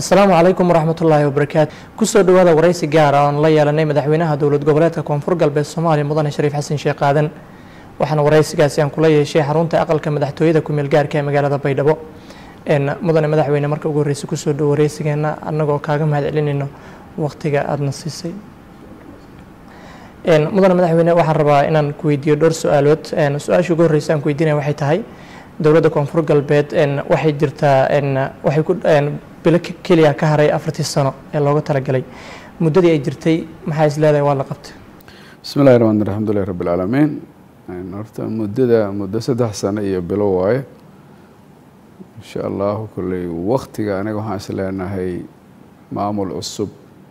asalaamu calaykum waraxmat ullaahi wabarakaatu kusoo dhawaada waraysi gaara oon la yeelanay madaxweynaha dowlad goboleedka koonfur galbeed soomaaliya mudane shariif xasan sheekh aadan waxaana waraysigaasi aan kula yeeshay xarunta aqalka madaxtooyada kumeel gaarka ee magaalada baydhabo mudane madaxweyne marka ugu horreysa kusoo dhow waraysigeena annagoo kaaga mahad celinayno waqtiga aadana siisay mudane madaxweyne waxaan rabaa inaan ku weydiiyo dhowr su-aalood su-aasha ugu horreysa aan ku weydiinaya waxay tahay dowladda koonfur galbeed waxay jirtaa waxay ku bilo keliya ka haray afartii sano ee looga talagalay muddadii ay jirtay maxaa is leedahay waa la qabtay bismi llahi raxmaan alxamdulilahi rabbi alcaalamiin horta muddada muddo saddex sano iyo bilo waaye insha allahu kolley waktiga aniga waxaan is leenahay maamul cusub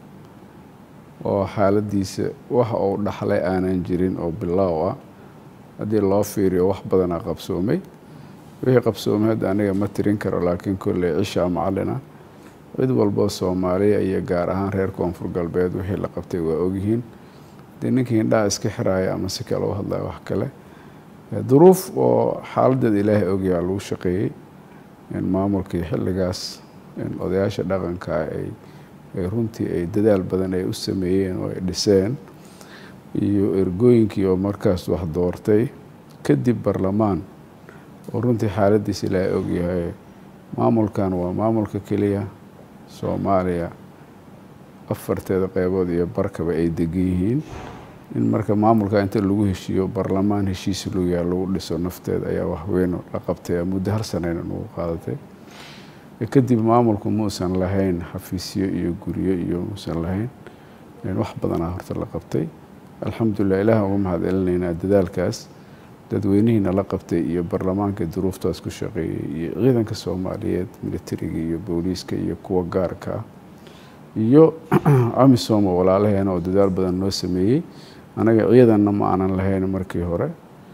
oo xaaladiisa waxa uu dhaxlay aanan jirin oo bilaaw ah haddii loo fiiriyo wax badanaa qabsoomay wixii qabsoomay hadda aniga ma tirin karo laakiin kolley cishaa macalina cid walboo soomaaliya iyo gaar ahaan reer koonfur galbeed wixii la qabtay waa ogyihiin dee ninkii indhaha iska xiraaya ama si kale u hadlaya wax kale duruuf oo xaaladeeda ilaahay ogyaa lagu shaqeeyey maamulkii xilligaas odayaasha dhaqanka ay runtii ay dadaal badan ay u sameeyeen oo ay dhiseen iyo ergooyinkii oo markaas wax doortay kadib barlamaan oo runtii xaaladiisa ilaahay ogyahay maamulkan waa maamulka keliya soomaaliya afarteeda qeybood iyo barkaba ay degan yihiin in marka maamulka inta lagu heshiiyo barlamaan heshiis luyaa lagu dhiso nafteeda ayaa waxweyn la qabtay muddo hal sanayna nagu qaadatay kadib maamulku muusan lahayn xafiisyo iyo guryo iyo muusan lahayn wax badanaa horta la qabtay alxamdulilah ilaah uga mahad celinaynaa dadaalkaas dadweynihiina la qabtay iyo barlamaanka duruuftaas ku shaqeeyey iyo ciidanka soomaaliyeed militariga iyo booliiska iyo kuwa gaarka ah iyo amisom oo walaalaheena oo dadaal badan noo sameeyey anaga ciidanna ma aanan lahayn markii hore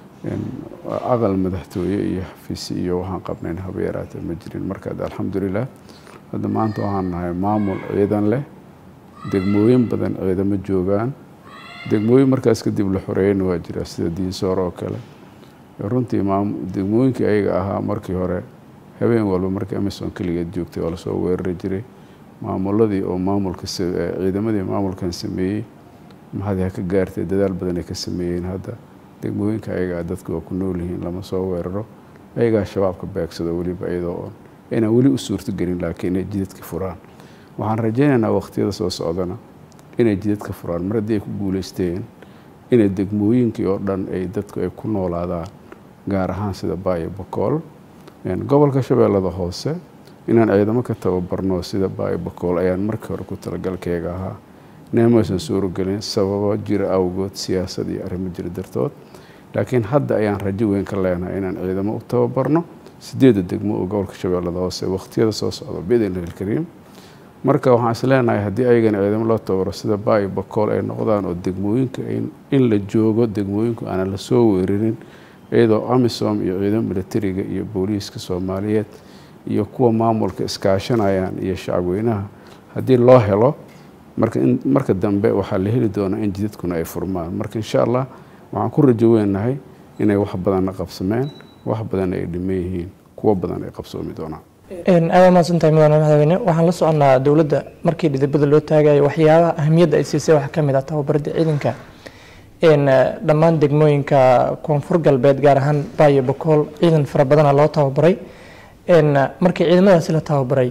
aqal madaxtooye iyo xafiisi iyo waxaan qabnayn haba yaraatee ma jirin marka alxamdulilah hadda maanta waxaan nahay maamul ciidan leh degmooyin badan ciidamo joogaan degmooyin markaas kadib la xoreeyeyna waa jira sida diinsoor oo kale runtii degmooyinkii ayaga ahaa markii hore habeen walba markii amison keligeed joogtay oo lasoo weerari jiray maamuladii oo maamulka ciidamadii maamulkan sameeyey maxaad ha ka gaartay dadaal badan ay ka sameeyeen hadda degmooyinka ayagaa dadka waa ku nool yihiin lama soo weeraro ayagaa shabaabka beegsado weliba iyadoo oon inaan weli u suurtogelin laakiin inay jidadka furaan waxaan rajaynaynaa waqtiyada soo socdana inay jidadka furaan mar haddii ay ku guuleysteen inay degmooyinkii oo dhan ay dadku ay ku noolaadaan gaar ahaan sida baayo bakool gobolka shabeellada hoose inaan ciidamo ka tababarno sida baayo bakool ayaan markii hore ku talagalkeega ahaa neemaysan suurogelin sababo jira awgood siyaasad iyo arrimo jira dartood laakiin hadda ayaan rajo weyn ka leenahay inaan ciidamo u tababarno sideedda degmo oo gobolka shabeellada hoose waqtiyada soo socda biidnillahi alkariim marka waxaan is leenahay haddii ayagana ciidamo loo tababaro sida baayo bakool ay noqdaan oo degmooyinka in la joogo degmooyinku aanan lasoo weerarin iyadoo amisom iyo ciidamo militariga iyo booliiska soomaaliyeed iyo kuwa maamulka iskaashanayaan iyo shacabweynaha haddii loo helo marka marka dambe waxaa la heli doonaa in jidadkuna ay furmaan marka insha allah waxaan ku rajo weynahay inay wax badanna qabsameen wax badan ay dhiman yihiin kuwo badan ay qabsoomi doonaan aada mahadsantahay mudane madaxweyne waxaan la soconnaa dowladda markii dhidibada loo taagayo waxyaabaha ahamiyadda ay siisay waxaa ka mid ah tababaradda ciidanka dhammaan degmooyinka koonfur galbeed gaar ahaan baayo bakool ciidan fara badana loo tababaray markii ciidamadaasi la tababaray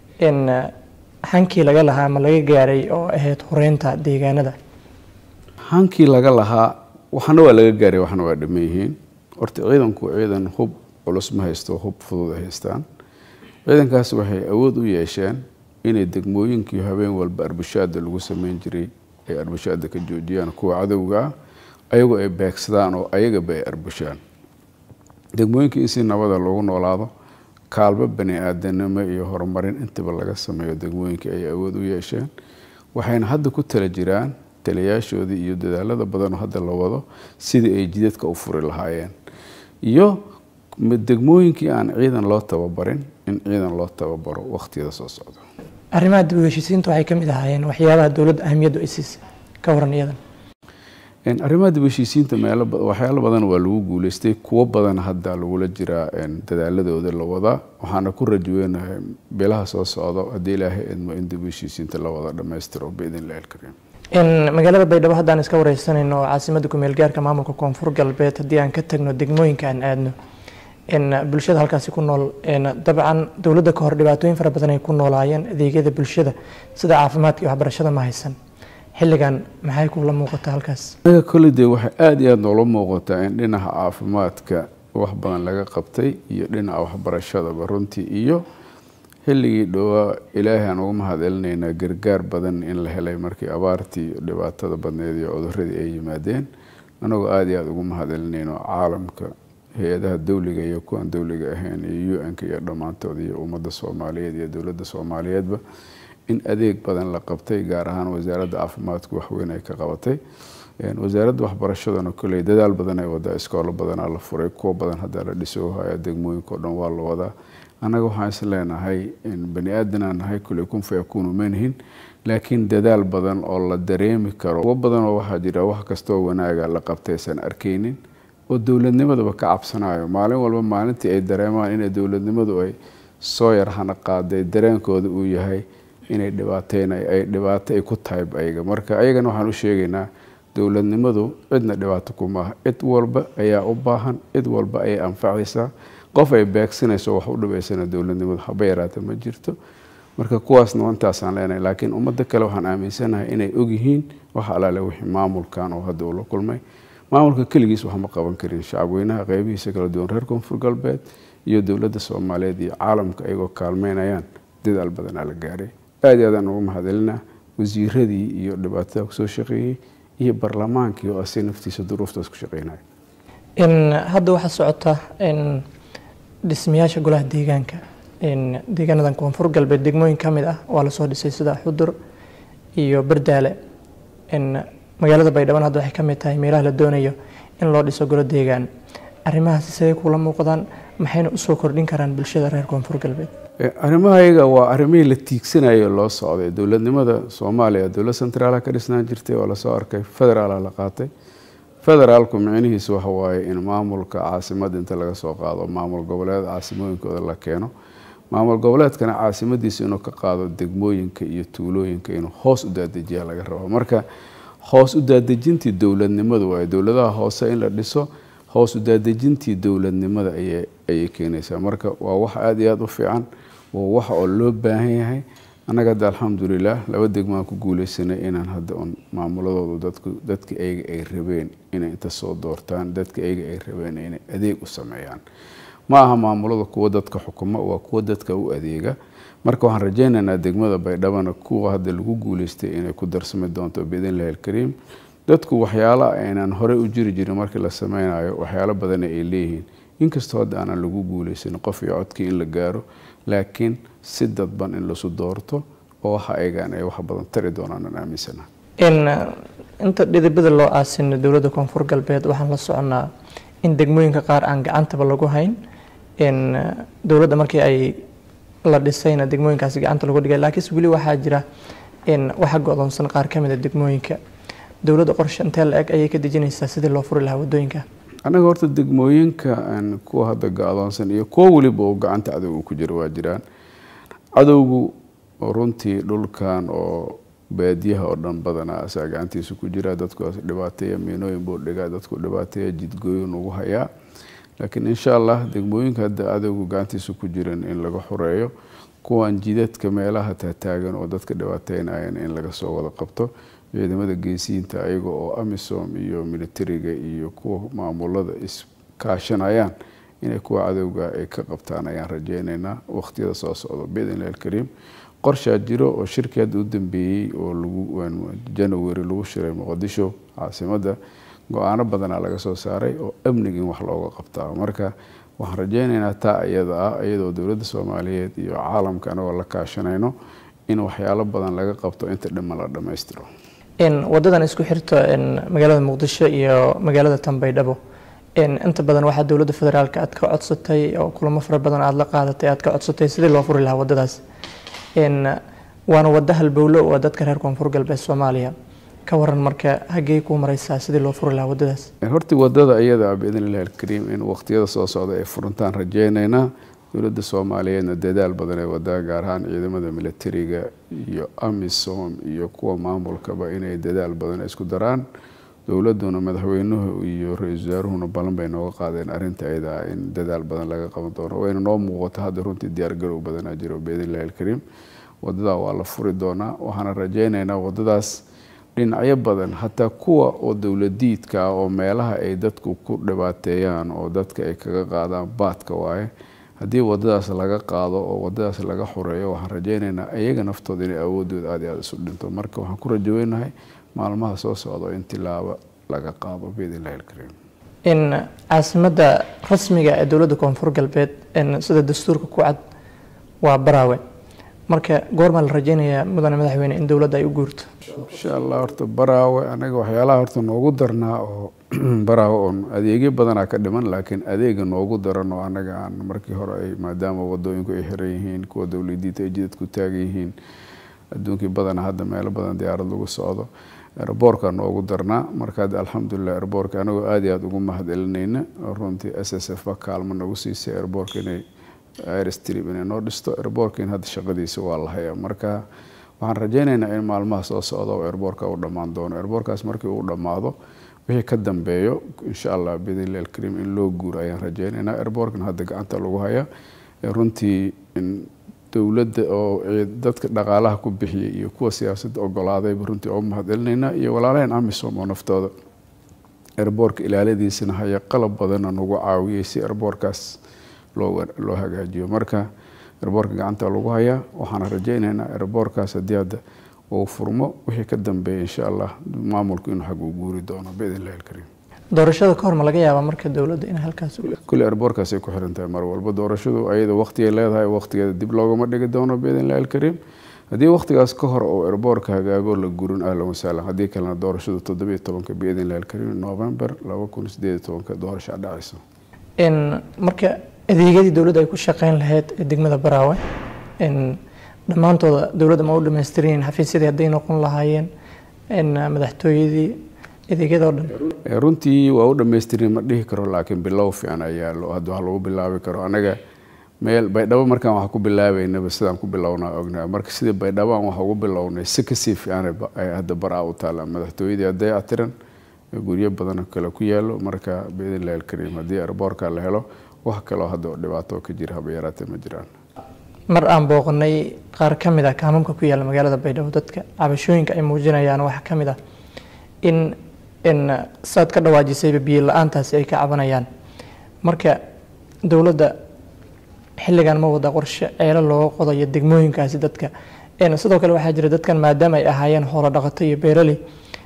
hankii laga lahaa ma laga gaaray oo ahayd horeynta deegaanada hankii laga lahaa waxna waa laga gaaray waxna waa dhiman yihiin horta ciidanku ciidan hub culus ma haysto hub fudud ay haystaan ciidankaas waxay awood u yeesheen inay degmooyinkii habeen walba arbushaada lagu sameyn jiray ay arbushaada ka joojiyaan kuwa cadowga ah ayagoo ay beegsadaan oo ayagaba ay arbushaan degmooyinkii in si nabada loogu noolaado kaalmo bani aadanimo iyo horumarin intaba laga sameeyo degmooyinkii ay awood u yeesheen waxayna hadda ku tala jiraan taliyaashoodii iyo dadaalada badanoo hadda la wado sidii ay jidadka u furi lahaayeen iyo degmooyinkii aan ciidan loo tababarin in ciidan loo tababaro waqtiyada soo socda arrimaha dib u heshiisiinta waxay ka mid ahaayeen waxyaabaha dowladda ahamiyaddu ay siisay ka waran iyadan arrimaha dib heshiisiinta meelo waxyaalo badan waa lagu guuleystay kuwo badan hadda lagula jiraa dadaaladooda la wadaa waxaana ku rajweynahay bilaha soo socdo haddii ilaahay idmo in dib heshiisiinta la wada dhammaystiro biidn illahi alkariim magaalada baydhabo haddaan iska wareysanayno caasimada kumeel gaarka maamulka koonfur galbeed haddii aan ka tagno degmooyinka aan aadno bulshada halkaasi ku nool dabcan dowladda ka hor dhibaatooyin fara badan ay ku noolaayeen adeegyada bulshada sida caafimaadka iyo waxbarashada ma haysan xilligan maxay kula muuqataa halkaas anaga kolley dee waxay aada iyo aada noola muuqataa in dhinaca caafimaadka wax badan laga qabtay iyo dhinaca waxbarashadaba runtii iyo xilligii dhowaa ilaahay aan ugu mahadcelinaynaa gargaar badan in la helay markii abaartii dhibaatada badneed iyo cuduradii ay yimaadeen anagoo aada iyo aada ugu mahadcelinayno caalamka hay-adaha dowliga iyo kuwan dowliga ahayn iyo u n-ka iyo dhammaantood iyo ummadda soomaaliyeed iyo dowladda soomaaliyeedba in adeeg badan la qabtay gaar ahaan wasaaradda caafimaadku waxweyn ay ka qabatay wasaaradda waxbarashadana kolley dadaal badan ay wadaa iskoolo badanaa la furay kuwo badan haddaa la dhiso haya degmooyinka o dhan waa la wadaa annaga waxaan is leenahay bani aadanaan nahay kolley kun fayakuunu manihin laakiin dadaal badan oo la dareemi karo kuwo badan oo waxaa jira wax kastoo wanaaga la qabtaysan arkaynin oo dowladnimadaba ka cabsanayo maalin walba maalintii ay dareemaan inay dowladnimadu ay soo yar hana qaaday dareenkooda uu yahay inay dhibaateyn ay dhibaato ay ku tahay ayaga marka ayagana waxaan u sheegaynaa dowladnimadu cidna dhibaato kumaaha cid walba ayaa u baahan cid walba ayay anfacaysaa qof ay beegsanayso wax u dhibaysana dowladnimadu haba yaraata ma jirto marka kuwaasna intaasaan leenahay laakiin ummadda kale waxaan aaminsanahay inay ogyihiin wax alaale wixii maamulkan oo hadda uu la kulmay maamulka keligiis wax ma qaban karin shacabweynaha qeybihiisa kala duwan reer koonfur galbeed iyo dowladda soomaaliyeed iyo caalamka ayagoo kaalmeynayaan dadaal badanaa la gaaray aada iyo aadaan ugu mahadcelinaa wasiiradii iyo dhibaatada kusoo shaqeeyey iyo barlamaankii oo asi naftiisa duruuftaas ku shaqeynaya hadda waxaa socota dhismayaasha golaha deegaanka deegaanadan koonfur galbeed degmooyin ka mid ah waa lasoo dhisay sida xudur iyo bardaale magaalada baydhaban hadda waxay ka mid tahay meelaha la doonayo in loo dhiso golo deegaan arrimahaasi siday kula muuqdaan maxayna usoo kordhin karaan bulshada reer koonfur galbeed arrimaha iyaga waa arrimihii la tiigsanayo loo socday dowladnimada soomaaliya dowlad centraala ka dhisnaan jirtay oo lasoo arkay federaala la qaatay federaalku micnihiisu waxa waaye in maamulka caasimada inta laga soo qaado maamul goboleed caasimooyinkooda la keeno maamul goboleedkana caasimadiisa inuu ka qaado degmooyinka iyo tuulooyinka inuu hoos u daadejiya laga rabo marka hoos u daadejintii dowladnimadu waaye dowladaha hoose in la dhiso hoos u daadejintii dowladnimada ayay keenaysaa marka waa wax aada iyo aada u fiican waa wax oo loo baahan yahay annaga hadda alxamdulilah laba degmaan ku guuleysanay inaan hadda un maamuladoodu dadku dadka ayaga ay rabeen inay inta soo doortaan dadka ayaga ay rabeen inay adeeg u sameeyaan ma aha maamulada kuwa dadka xukuma waa kuwa dadka u adeega marka waxaan rajaynaynaa degmada baydhabana kuwa hadda lagu guuleystay inay ku darsami doonto biidnillahi alkariim dadku waxyaalo aynaan horey u jiri jirin markii la sameynayo waxyaalo badana ay leeyihiin inkastoo hadda aanan lagu guuleysanin qof iyo codkii in la gaaro laakiin si dadban in lasu doorto oo waxa ayagaan ay wax badan tari doonaan aan aaminsana inta dhidibada loo aasino dowladda koonfur galbeed waxaan la soconnaa in degmooyinka qaar aan gacantaba lagu hayn dowladda markii ay la dhisayna degmooyinkaasi gacanta lagu dhigay laakiinse weli waxaa jira waxa go-doonsan qaar ka mid a degmooyinka dowladda qorshe intee la eg ayay ka dejinaysaa sidii loo furi lahaa wadooyinka annaga horta degmooyinka kuwa hadda ga-doonsan iyo kuwo weliba oo gacanta cadowga ku jira waa jiraan cadowgu runtii dhulkan oo baadiyaha oo dhan badanaa asaa gacantiisa ku jira dadkuwaas dhibaateeya miinooyin buu dhigaa dadku dhibaateeya jidgooyin ugu hayaa laakiin insha allah degmooyinka hadda cadowgu gacantiisa ku jiran in laga xoreeyo kuwan jidadka meelaha taataagan oo dadka dhibaateynayan in laga soo wada qabto ciidamada geesiyiinta ayaga oo amisom iyo militariga iyo kuwa maamulada iskaashanayaan inay kuwa cadowga ay ka qabtaan ayaan rajeyneynaa waqtiyada soo socdo biidnillahi alkariim qorshaa jiro oo shirkii hadda u dambeeyey oo lagu janawari lagu shiray muqdisho caasimadda go-aano badanaa laga soo saaray oo amniga in wax looga qabtaa marka waxaan rajeyneynaa taa iyada ah iyadoo dowladda soomaaliyeed iyo caalamka anagoo la kaashanayno in waxyaalo badan laga qabto inta dhiman la dhammaystiro wadadan isku xirta magaalada muqdisho iyo magaalada tanbaydhabo inta badan waxaa dowladda federaalk aad ka codsatay oo kulamo fara badan aada la qaadatay aad ka codsatay sidii loo furi lahaa wadadaas waana wada halbowlo oo dadka reer koonfur galbeed soomaaliya ka waran marka haggey kuu mareysaa sidii loo furi lahaa waddadaas horti wadada iyada biidn illahi alkariim in waqtiyada soo socda ay furintaan rajeyneynaa dowladda soomaaliyeedna dadaal badan ay wadaa gaar ahaan ciidamada militariga iyo amisom iyo kuwa maamulkaba inay dadaal badan isku daraan dowladuna madaxweynuhu iyo ra-iisul wasaaruhuna ballan bay nooga qaadeen arrinta ayada in dadaal badan laga qaban doono wayna noo muuqato hadda runtii diyaargarow badanaa jiro biidn illahi alkariim wadadaa waa la furi doonaa waxaana rajeyneynaa wadadaas dhinacyo badan hataa kuwa oo dowladiidka ah oo meelaha ay dadku ku dhibaateeyaan oo dadka ay kaga qaadaan baadka waaye haddii wadadaas laga qaado oo wadadaas laga xoreeyo waxaan rajeyneynaa iyaga naftooda inay awoodooda aad iyo aada isu dhinto marka waxaan ku rajaweynahay maalmaha soo socda in tilaabo laga qaado biidn illahi alkariim in caasimadda rasmiga ee dowladda koonfur galbeed sida dastuurka ku cad waa baraawe marka goormaa la rajeynayaa mudane madaxweyne in dowladda ay u guurto insha allah horta baraawe anaga waxyaalaha horta noogu darnaa oo baraawe oon adeegyo badanaa ka dhiman laakiin adeega noogu daran oo anaga aan markii hore ay maadaama wadooyinku ay xiran yihiin kuwa dowladiita ay jidad ku taagan yihiin adduunkii badana hadda meelo badan diyaarad lagu socdo erboorka noogu darnaa marka hadda alxamdulilah erboorka anagoo aad iyo aada ugu mahad celinayna runtii s s f ba kaalmo nagu siisay erboorka inay airstrip inay noo dhisto erboorkiin hadda shaqadiisa waa la hayaa marka waxaan rajeyneynaa in maalmaha soo socda oo erboorka uu dhammaan doono erboorkaas markii uu dhammaado wixii ka dambeeyo insha allah biidnillahi alkariim in loo guuro ayaan rajeyneynaa erboorkan hadda gacanta lagu hayaa runtii dowladda oo dadka dhaqaalaha ku bixiyay iyo kuwa siyaasadda ogolaadayba runtii oo mahad celinaynaa iyo walaalaheen amisom oo naftooda erboorka ilaaladiisana haya qalab badanna nagu caawiyay si erboorkaas loo hagaajiyo marka erboorka gacanta lagu hayaa waxaana rajeyneynaa erboorkaas haddii hadda uu furmo wixii ka dambeeya insha allah maamulku inuu xag uu guuri doono biidn illahi alkariim doorashada ka hor ma laga yaabaa marka dowladda in halkaas kule erboorkaasay ku xiran tahay mar walba doorashadu ayada waqtigay leedahay waqtigeeda dib loogama dhigi doono biidn illahi alkariim haddii waqtigaas ka hor uu erboorka hagaago la gurin ahlan wasahlan haddii kalena doorashadu toddobiyo tobanka biidn illahi alkariim november laba kun sideed tobanka doorasha dhacayso marka adeegyadii dowladda ay ku shaqeyn lahayd ee degmada baraawe dhammaantooda dowladda ma u dhammaystirin xafiisyadii hadday noqon lahaayeen madaxtooyadii adeegyada o dhan runtii waa u dhamaystirin ma dhihi karo laakiin bilow fiican ayaa hadda wax lagu bilaabi karo anaga meel baydhabo markaan wax ku bilaabeynaba sidaan ku bilownaa ognaa marka sidii baydhabo aan wax ugu bilownay si kasii fiican ay hadda baraa u taala madaxtooyadii hadday atiran guryo badan kale ku yaalo marka biidn illahi alkariim haddii erboorka la helo wax kaloo hadda dhibaato ka jira haba yaraatee ma jiraan mar aan booqanay qaar ka mid ah kaamamka ku yaala magaalada baydhabo dadka cabashooyinka ay muujinayaan waxaa ka mid ah in in saad ka dhawaajisayba biyo la-aantaasi ay ka cabanayaan marka dowladda xilligan ma wada qorshe ceelo looga qodayo degmooyinkaasi dadka sidoo kale waxaa jira dadkan maadaama ay ahaayeen hoolo dhaqato iyo beeraley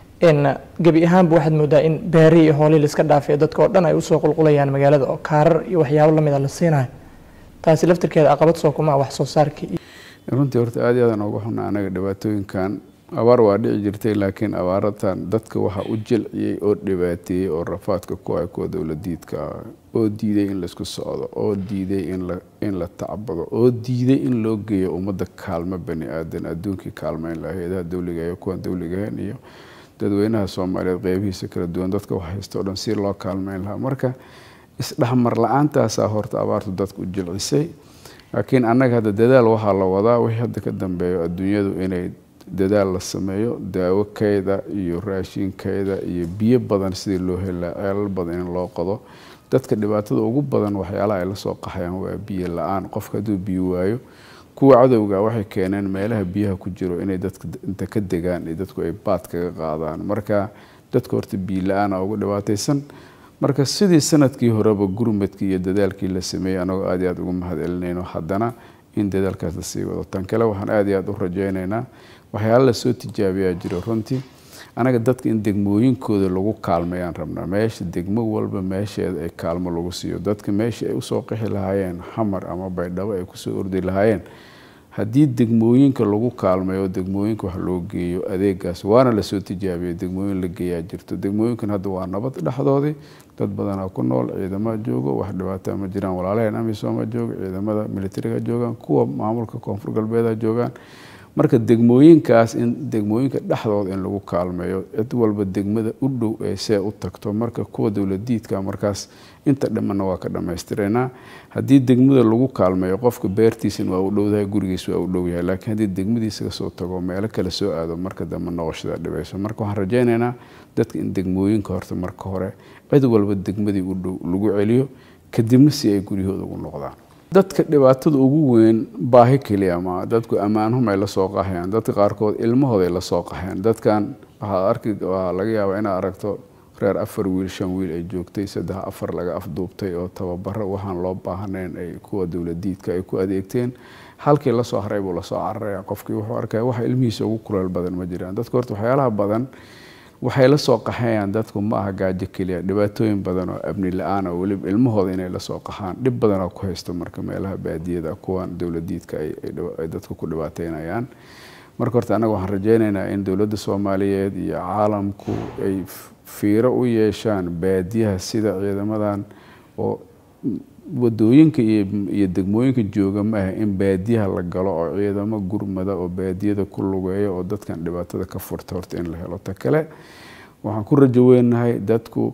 gebi ahaanba waxaad moodaa in beeri iyo hoolii laiska dhaafiyo dadka oo dhan ay usoo qulqulayaan magaalada oo kaarar iyo waxyaabo lamid a la siinayo taasi laftirkeeda aqabad soo kuma wax soo saarkii runtii horta aad iyo aadaan uga xunaa anaga dhibaatooyinkan abaar waa dhici jirtay laakiin abaaratan dadka waxaa u jilciyey oo dhibaateeyey oo rafaadka ku ay kuwa dowladiidka oo diiday in laisku socdo oo diiday in la tacbado oo diiday in loo geeyo ummadda kaalmo bani aadan adduunkii kaalmeyn laha hay-adaha dowliga iyo kuwan dowligahayn iyo dadweynaha soomaaliyeed qeybihiisa kala duwan dadka wax haysta o dhan si loo kaalmeyn lahaa marka isdhexmar la-aantaasaa horta abaartu dadka u jilcisay laakiin annaga hadda dadaal waxaa la wadaa wixii hadda ka dambeeyo adduunyadu inay dadaal la sameeyo daawo keyda iyo raashinkeyda iyo biyo badan sidii loo helaa ceelal badan in loo qodo dadka dhibaatada ugu badan waxyaalaha ay lasoo qaxayaan waa biyo la-aan qofka hadduu biyo waayo kuwa cadowga waxay keeneen meelaha biyaha ku jiro inay dadka inta ka degaan iyo dadku ay baad kaga qaadaan marka dadka horta biyo la-aana ugu dhibaataysan marka sidii sanadkii horeba gurmadkii iyo dadaalkii la sameeyey anagoo aad iyo aad ugu mahad celinayno haddana in dadaalkaas la sii wado tan kale waxaan aad iyo aad u rajaynaynaa waxyaala lasoo tijaabiyaa jiro runtii anaga dadka in degmooyinkooda lagu kaalmayaan rabnaa meesha degmo walba meesheeda ay kaalmo lagu siiyo dadka meesha ay usoo qixi lahaayeen xamar ama baydhabo ay kusoo ordi lahaayeen haddii degmooyinka lagu kaalmayo degmooyinka wax loo geeyo adeegaas waana lasoo tijaabiyay degmooyin la geeyaa jirto degmooyinkan hadda waa nabad dhexdoodii dad badanaa ku nool ciidama joogo wax dhibaataa ma jiraan walaalaheen amisooma jooga ciidamada militariga joogaan kuwa maamulka koonfur galbeeda joogaan marka degmooyinkaas in degmooyinka dhexdooda in lagu kaalmeeyo cid walba degmada u dhow ee see u tagto marka kuwa dowladiidka markaas inta dhamana waa ka dhammaystiranaa haddii degmada lagu kaalmeeyo qofka beertiisan waa u dhowdahay gurigiis waa u dhowyahay laakiin haddii degmadiisa kasoo tago meelo kale soo aado marka dambe noqoshada dhibayso marka waxaan rajaynaynaa dadka in degmooyinka horta marka hore cid walba degmadii u dhow lagu celiyo kadibna si ay guryahooda ugu noqdaan dadka dhibaatada ugu weyn baahi keliya ma dadku ammaanhumay la soo qaxayaan dadka qaarkood ilmahooday la soo qaxeen dadkan waxaad arki waa laga yaabaa inaad aragto reer afar wiil shan wiil ay joogtay saddex afar laga afduubtay oo tababaro waxaan loo baahnayn ay kuwa dowladiidka ay ku adeegteen halkii lasoo haray buu lasoo cararaya qofkii wuxuu arkaya waxa ilmihiisa ugu kuleel badan ma jiraan dadka horta waxyaalaha badan waxay la soo qaxayaan dadku ma aha gaajo keliya dhibaatooyin badan oo abni la-aan oo weliba ilmahooda inay lasoo qaxaan dhib badanoo ku haysto marka meelaha baadiyada kuwan dowladiidka ay dadku ku dhibaateynayaan marka horta annaga waxaan rajaynaynaa in dowladda soomaaliyeed iyo caalamku ay fiiro u yeeshaan baadiyaha sida ciidamadan oo wadooyinka iyo degmooyinka jooga maaha in baadiyaha la galo oo ciidamo gurmada oo baadiyada ku lugeeya oo dadkan dhibaatada ka furta horta in la helo ta kale waxaan ku rajo weynahay dadku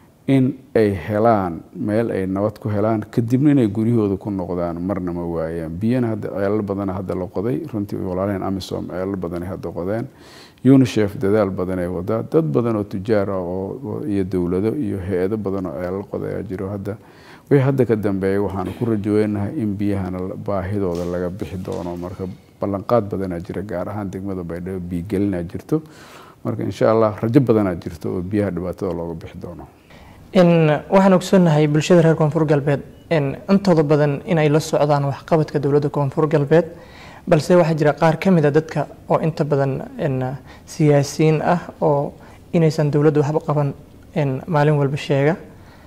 in ay helaan meel ay nabad ku helaan kadibna inay guryahooda ku noqdaan marna ma waayaan biyana hadda ceelal badana hadda la qoday runtii walaalaheen amisom ceelal badanay hadda qodeen unisef dadaal badanay wadaa dad badan oo tujaar ah oo iyo dowlado iyo hay-ado badan oo ceelal qodayaa jiro hadda wixii hadda ka dambeeyay waxaanu ku rajoweynahay in biyahana baahidooda laga bixi doono marka ballanqaad badanaa jira gaar ahaan degmada baydhabo biigelinaa jirto marka insha allah rajo badanaa jirto oo biyaha dhibaatada looga bixi doono waxaan ogsoonnahay bulshada reer koonfur galbeed intooda badan inay la socdaan waxqabadka dowladda koonfur galbeed balse waxaa jira qaar ka mid a dadka oo inta badan siyaasiyiin ah oo inaysan dowladdu waxba qaban maalin walba sheega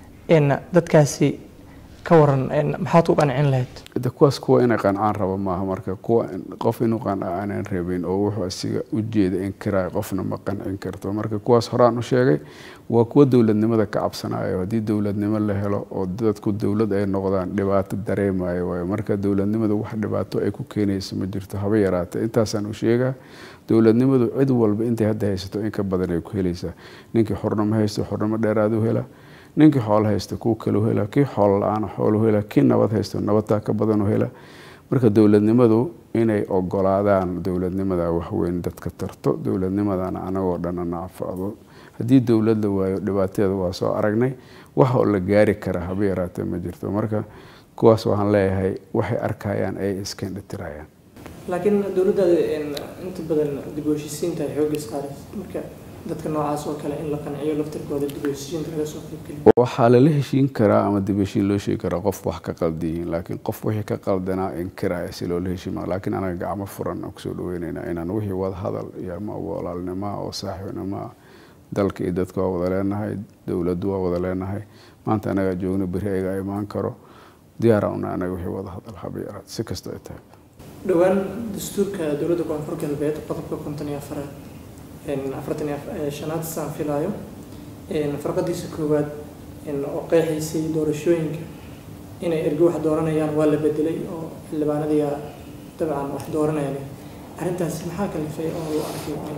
dadkaasi ka waran maxaad ku qancin lahayd de kuwaas kuwa inay qancaan rabo maaha marka kuwa qof inuu qanca aanan rabin oo wuxuu asiga ujeeda inkiraay qofna ma qancin karto marka kuwaas horaan u sheegay waa kuwa dowladnimada ka cabsanayo haddii dowladnimo la helo oo dadku dowlad ay noqdaan dhibaato dareemayo waayo marka dowladnimada wax dhibaato ay ku keenayso ma jirto haba yaraata intaasaan u sheegaa dowladnimadu cid walba intay hadda haysato in ka badan ay ku helaysaa ninkii xornimo haysto xornimo dheeraad u hela ninkii xoolo haysta kuu kalu hela kii xoolo la-aan xoolu hela kii nabad haysto nabadtaa ka badan u hela marka dowladnimadu inay ogolaadaan dowladnimada waxweyn dadka tarto dowladnimadana anagoo dhan anacfado haddii dowlad la waayo dhibaateeda waa soo aragnay wax oo la gaari kara haba yaraatee ma jirto marka kuwaas waxaan leeyahay waxay arkayaan ay iskendhatirayaan laakiin dowladdaada inta badan dib u heshiisiinta ay xoogga saaraysa marka dadka noocaas oo kale in la qanciyo laftirkooda dib u heshiisiinta laga soo qaybgeliyo waxaa lala heshiin karaa ama dib heshiin loo sheegi karaa qof wax ka qaldiyihiin laakiin qof wixii ka qaldanaa inkiraya si loola heshiima laakiin anaga gacmo furan aan kusoo dhaweyneynaa inaan wixii wada hadal iyo ama walaalnimoa oo saaxiibnimoa dalka iyo dadka waa wada leenahay dowladdu waa wada leenahay maanta anagaa joogno beri ayaga imaan karo diyaara una anaga wixii wada hadal haba yaraad si kasta ay tahay dhowaan dastuurka dowladda koonfur galbeed qodobka konton iyo afaraad afartan iyo shanaad saan filaayo farqadiisa koowaad oo qeexaysay doorashooyinka inay ergo wax dooranayaan waa la bedelay oo xildhibaanadiia dabcan wax dooranayaan arrintaasi maxaa kalifay oo loo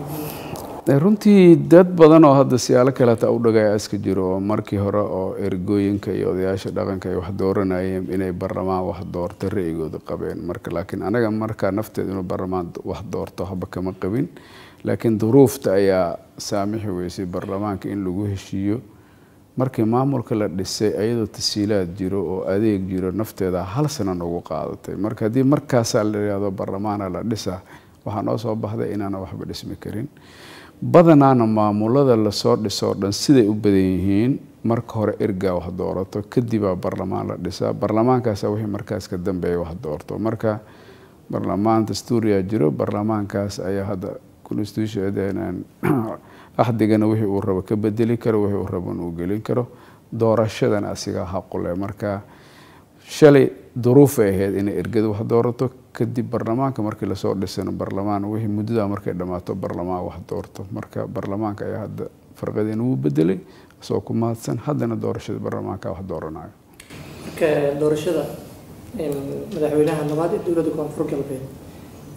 arkay runtii dad badan oo hadda siyaalo kaleeta u dhagaya iska jiro oo markii hore oo ergooyinka iyo odayaasha dhaqanka ay wax dooranayeen inay barlamaan wax doorto ra'yigooda qabeen marka laakiin anaga markaa nafteed inuu barlamaan wax doorto haba kama qabin laakiin duruufta ayaa saamixi weysay barlamaanka in lagu heshiiyo markii maamulka la dhisay ayadoo tasiilaad jiro oo adeeg jiro nafteeda hal sana nagu qaadatay marka haddii markaasaa la yihahdo barlamaana la dhisa waxaa noo soo baxday inaana waxba dhismi karin badanaana maamulada lasoo dhisoo dhan siday u badan yihiin marka hore ergaa wax doorato kadibaa barlamaan la dhisaa barlamaankaasa wixii markaas ka dambeeya wax doorto marka barlamaan dastuuriyaa jiro barlamaankaas ayaa hadda constitution axdigana wixii uu rabo ka bedeli karo wixii uu rabon uu gelin karo doorashadana asigaa haqule marka shalay duruufay ahayd inay ergada wax doorato kadib barlamaanka markii lasoo dhisano barlamaan wixii muddada markay dhammaato barlamaan wax doorto marka barlamaanka ayaa hadda farqadeena wuu bedelay isagoo ku mahadsan haddana doorashada barlamaanka wax dooranayo marka doorashada madaxweynaha labaad ee dowladda koonfur galbeed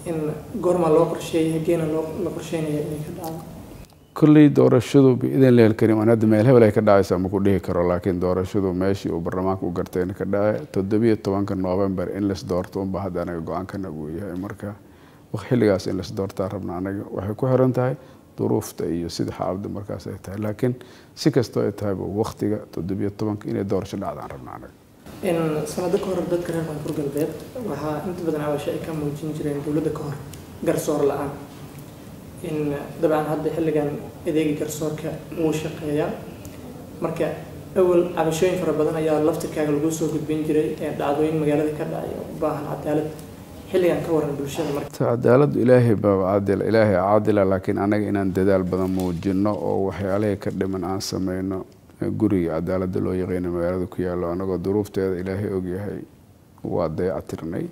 in goormaa loo qorsheeyay hageena loo la qorsheynaya inay ka dhacdo kolley doorashadu biidin leel karim aan hadda meel hebel ay ka dhacaysa ma ku dhihi karo laakiin doorashadu meeshii uu baarlamaanka u gartay in ka dhace toddobiyo tobanka november in las doorto unba hadda anaga go-aankanaga uu yahay marka xilligaas in las doortaa rabna anaga waxay ku xiran tahay duruufta iyo sida xaaladda markaas ay tahay laakiin si kastoo ay tahayba waktiga toddobiyo tobanka inay doorasho dhacdaan rabna anaga in sanado ka hor dadka reer koonfur galbeed waxaa inta badan cabasho ay ka muujin jireen dowladda ka hor garsoor la-aan in dabcan hadda xilligan adeega garsoorka wuu shaqeeyaa marka awal cabashooyin fara badan ayaa laftirkaaga lagu soo gudbin jiray ee dhacdooyin magaalada ka dhacay oo u baahan cadaalad xilligan ka waran bulshada marka cadaaladdu ilaahay baa cadila ilaahay caadila laakiin anaga inaan dadaal badan muujino oo waxyaalihii ka dhiman aan sameyno guriga cadaaladda loo yaqeyna magaalada ku yaallo anagoo duruufteeda ilaahay ogyahay waa dayacatirnay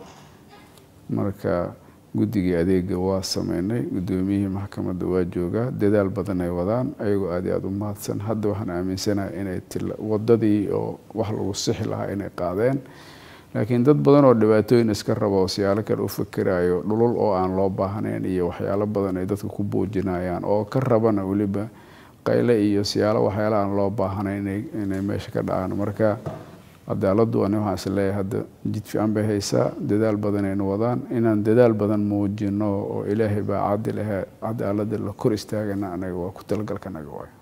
marka guddigii adeega waa sameynay guddoomiyihii maxkamadda waa joogaa dadaal badan ay wadaan ayagoo aad iyo aada u mahadsan hadda waxaan aaminsanahay inay wadadii oo wax lagu sixi lahaa inay qaadeen laakiin dad badan oo dhibaatooyin iska raba oo siyaalo kale u fikirayo dhulul oo aan loo baahnayn iyo waxyaalo badan ay dadka ku buujinayaan oo ka rabana weliba qayle iyo siyaalo waxyaala aan loo baahnayn inay meesha ka dhacaan marka cadaaladdu ani waxaan is leeyahay hadda jid fiican bay haysaa dadaal badan aynu wadaan inaan dadaal badan muujino oo ilaahay baa cadil ahe cadaaladda la kor istaagana anaga waa ku talagalkanaga waay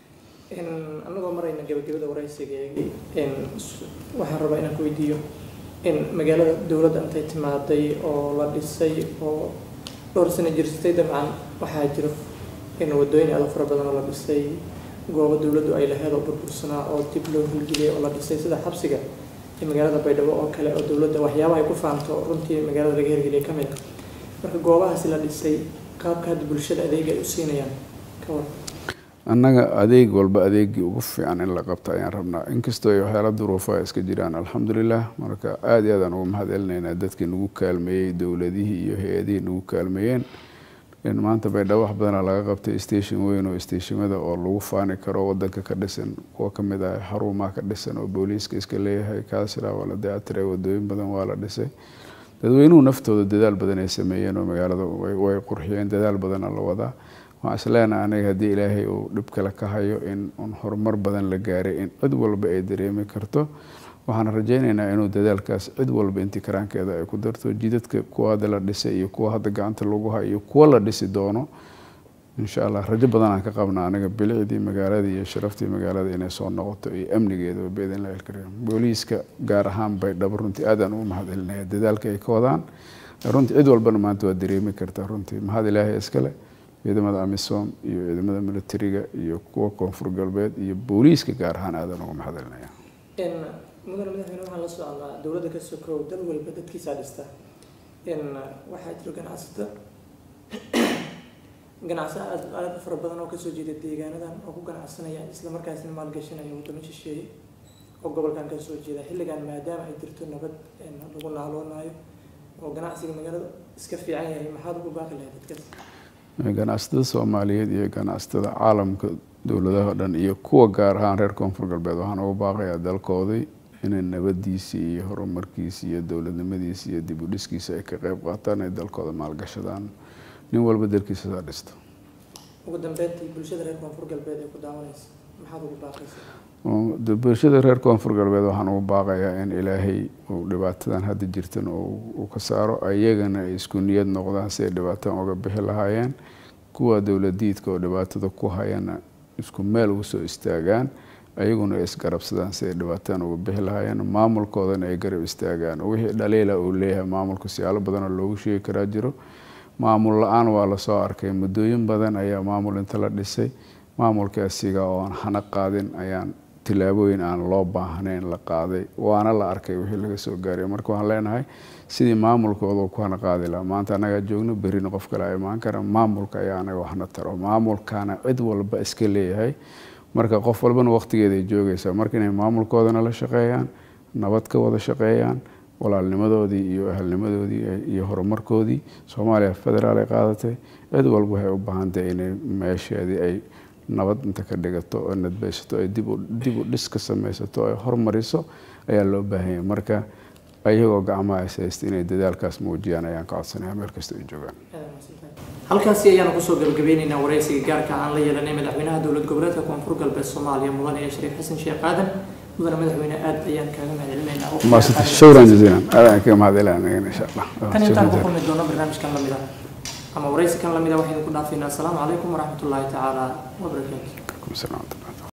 anagoo marayna gabagabada waraysigeegii waxaan rabaa inaan ku weydiiyo in magaalada dowladda intay timaaday oo la dhisay oo dhowr sano jirsatay dabcan waxaa jiro in wadooyin aada fara badan oo la dhisay goobo dowladdu ay laheed oo burbursanaa oo dib loo hulgeliyay oo la dhisay sida xabsiga iyo magaalada baydhabo oo kale oo dowladda waxyaabaha ay ku faanto runtii magaalada laga hirgeliyay ka mid ah marka goobahaasi la dhisay qaabka hadda bulshada adeega ay u siinayaan ka war annaga adeeg walba adeegii ugu fiican in la qabta ayaan rabnaa inkastoo ay waxyaala duruufo ay iska jiraan alxamdulilah marka aada iyo aadaan ugu mahad celinaynaa dadkii nagu kaalmeeyey dowladihii iyo hay-adihii nagu kaalmeeyeen in maanta baydhabo wax badanaa laga qabtay station weyn oo stationada oo lagu faani karo wadanka ka dhisan kuwa kamid ah xarumaha ka dhisan oo booliiska iska leeyahay kaasila waa la dayactiray wadooyin badan waa la dhisay dadweynuhu naftooda dadaal badan ay sameeyeen oo magaalada way qurxiyeen dadaal badana la wadaa waxaan isleenahay aniga haddii ilaahay uu dhib kale ka hayo in un horumar badan la gaaray in cid walba ay dareemi karto waxaan rajaynaynaa inuu dadaalkaas cid walba intii karaankeeda ay ku darto jidadka kuwa hadda la dhisay iyo kuwa hadda gacanta lagu hayo iyo kuwa la dhisi doono insha allah rajo badan aan ka qabna aniga bilicdii magaalada iyo sharaftii magaalada inay soo noqoto iyo amnigeeda biidn illahi alkariim booliiska gaar ahaan baydhabo runtii aadaan ugu mahad celinaya dadaalka ay ka wadaan runtii cid walbana maanta waa dareemi kartaa runtii mahad ilaahay iskale ciidamada amisom iyo ciidamada militariga iyo kuwa koonfur galbeed iyo booliiska gaar ahaan aadan ugu mahad celinaya mudane madaxweyne waxaan la soconnaa dowladda ka sokow dal walba dadkiisaa dhista waxaa jiro ganacsato ganacso aad aada fara badan oo kasoo jeeda deegaanadan oo ku ganacsanaya islamarkaasna maalgashanaya wadamo shisheeye oo gobolkan kasoo jeeda xilligan maadaama ay jirto nabad lagu naaloonayo oo ganacsiga magaalada iska fiican yahay maxaad ugu baaqi lahayd dadkaas ganacsatada soomaaliyeed iyo ganacsatada caalamka dowladaha o dhan iyo kuwa gaar ahaan reer koonfur galbeed waxaan ugu baaqayaa dalkoodii inay nabadiisii iyo horumarkiisi iyo dowladnimadiisi iyo dib u dhiskiisa ay ka qeyb qaataan ay dalkooda maalgashadaan nin walba dalkiisa saa dhisto ugu dambeyntii bulshada reer koonfur galbeed ee ku daawanaysa maxaad ugu baaqaysaa bulshada reer koonfur galbeed waxaan ugu baaqayaa in ilaahay uu dhibaatadan hadda jirtan uu ka saaro ayagana ay isku niyad noqdaan si ay dhibaatadan uga bixi lahaayeen kuwa dowladiidka oo dhibaatada ku hayana isku meel ugu soo istaagaan ayaguna ay isgarabsadaan si ay dhibaatadan uga bixi lahaayeen maamulkoodana ay garab istaagaan wixii dhaliila uu leeyahay maamulka siyaalo badanoo loogu sheegi karaa jiro maamul la-aan waa lasoo arkay muddooyin badan ayaa maamul inta la dhisay maamulka asiga oo aan hana qaadin ayaan tilaabooyin aan loo baahnayn la qaaday waana la arkay wixii laga soo gaaray marka waxaan leenahay sidii maamulkooda ku hana qaadi lahaa maanta annagaa joogno berrina qof kale a imaan kara maamulka ayaa anaga waxna taro maamulkana cid walba iska leeyahay marka qof walbana waqtigeeda ay joogaysaa marka inay maamulkoodana la shaqeeyaan nabad ka wada shaqeeyaan walaalnimadoodii iyo ahalnimadoodii iyo horumarkoodii soomaaliya federaal ay qaadatay cid walba waxay u baahantahay inay meesheedii ay nabad inta ka dhigato oo nadbaysato ay dib u dhis ka samaysato ay hormariso ayaa loo baahanya marka ayagoo gacmaha haysta inay dadaalkaas muujiyaan ayaan ka codsanaya meel kasta ay joogaan halkaasi ayaanu kusoo gabagabeyneynaa wareysiga gaarka aan la yeelanay madaxweynaha dowlad goboleedka koonfur galbeed soomaaliya mudane ee shariif xasan sheekh aadan mudane madaxweyne aad ayaan kaaga mahadcelinaynaa maasanta shukran jaziilan aad ayaan kaga mahadcelinaya insha allah tan intaan ku kulmi doono barnaamijkan lamid ah ama wareysikan lamid ah waxaynu ku dhaafaynaa asalaamu calaykum waraxmatullaahi tacaala wabarakaatu Waalaikum salaam.